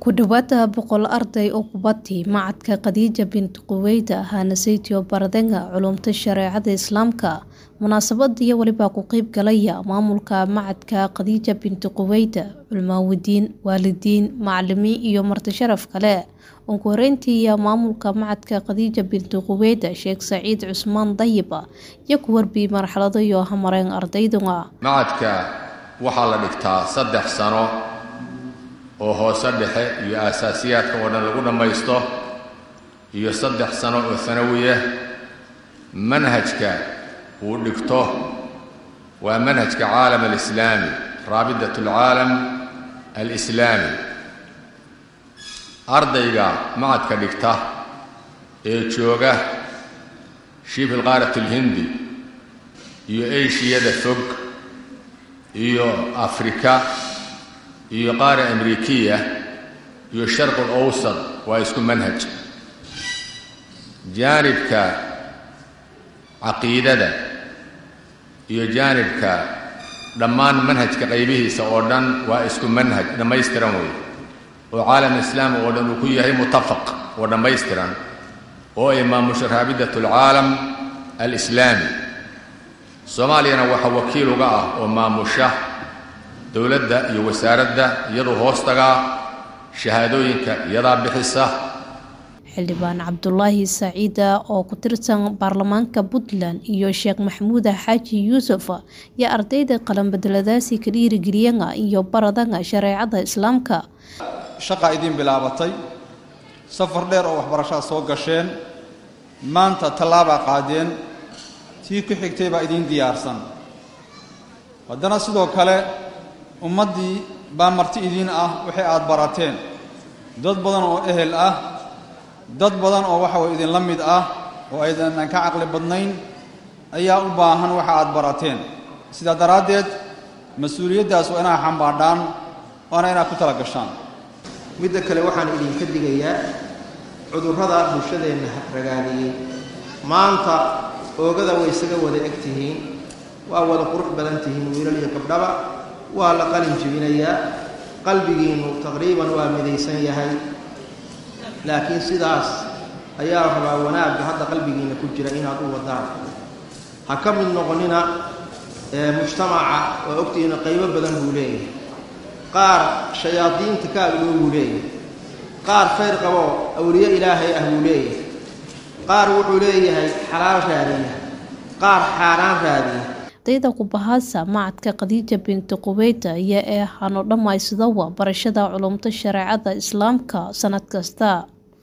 Ku dhawaada boqol arday oo kubadii macadka Khadija bint Quwayd ahana saytio baradenga culumta shareecada islaamka munaasabadiyo waliba ku qeyb galaya maamulka macadka Khadija bint Quwayd culmaawadiin waalidiin macalimiin iyo marti sharaf kale ugu horeyntii maamulka macadka Khadija bint Quwayd Sheekh Saciid Cusmaan Dayib iyo ku warbi marxalado iyo hamareen ardayduga macadka waxaa la dhigtaa saddex sano oo hoose dhexe iyo aasaasiyaadka oo dhan lagu dhammaysto iyo saddex sano oo sanawiya manhajka uu dhigto waa manhajka caalam alislaami raabidat alcaalam alislaami ardayga macadka dhigta ee jooga shiif ilqaarat alhindi iyo eshiyada fog iyo afrika iyo qaara amrikiya iyo sharqul awsad waa isku manhaj jaanibka caqiidada iyo jaanibka dhammaan manhajka qaybihiisa oo dhan waa isku manhaj dhammaystiran wey oo caalam islaami oo dhan uu ku yahay mutafaq oo dhammaystiran oo ay maamusha raabidat alcaalam alislaami soomaaliyana waxaa wakiil uga ah oo maamusha dowladda iyo wasaaradda iyadoo hoos tagaa shahaadooyinka iyadaa bixisa xildhibaan cabdulaahi saciida oo ku tirsan baarlamaanka puntland iyo sheekh maxamuuda xaaji yuusuf iyo ardayda qalanbedeladaasi ka dhiirigeliyana iyo baradanga shareecada islaamka shaqaa idiin bilaabatay safar dheer oo waxbarashaad soo gasheen maanta tallaabaa qaadeen tii ku xigtay baa idiin diyaarsan haddana sidoo kale ummaddii baa marti idiin ah waxay aad barateen dad badan oo ehel ah dad badan oo waxa way idinla mid ah oo aydanan ka caqli badnayn ayaa u baahan waxa aad barateen sidaa daraaddeed mas-uuliyaddaas waa inaad xambaadhaan waana inaad ku tala gashaan midda kale waxaan idinka digayaa cudurrada bulshadeenna ragaadiyey maanta oogada way isaga wada eg tihiin waa wada qurux badan tihiin wiilal iyo gabdhaba waa la qalin jibinayaa qalbigiinnu taqriiban waa midaysan yahay laakiin sidaas ayaa la rabaa wanaagga hadda qalbigiinna ku jira inaad u wadaan ha ka mid noqonina mujtamaca oo ogtihiina qaybo badan buu leeyahay qaar shayaadiinta ka agdhow buu leeyahay qaar khayr qaboo awliye ilaahay ah buu leeyahay qaar wuxuu leeyahay xalaal raadiya qaar xaaraan raadiya ardayda kubahaasa macadka khadiija binti quweyda ayaa ee hano dhammaystidawa barashada culumta shareecada islaamka sanad kasta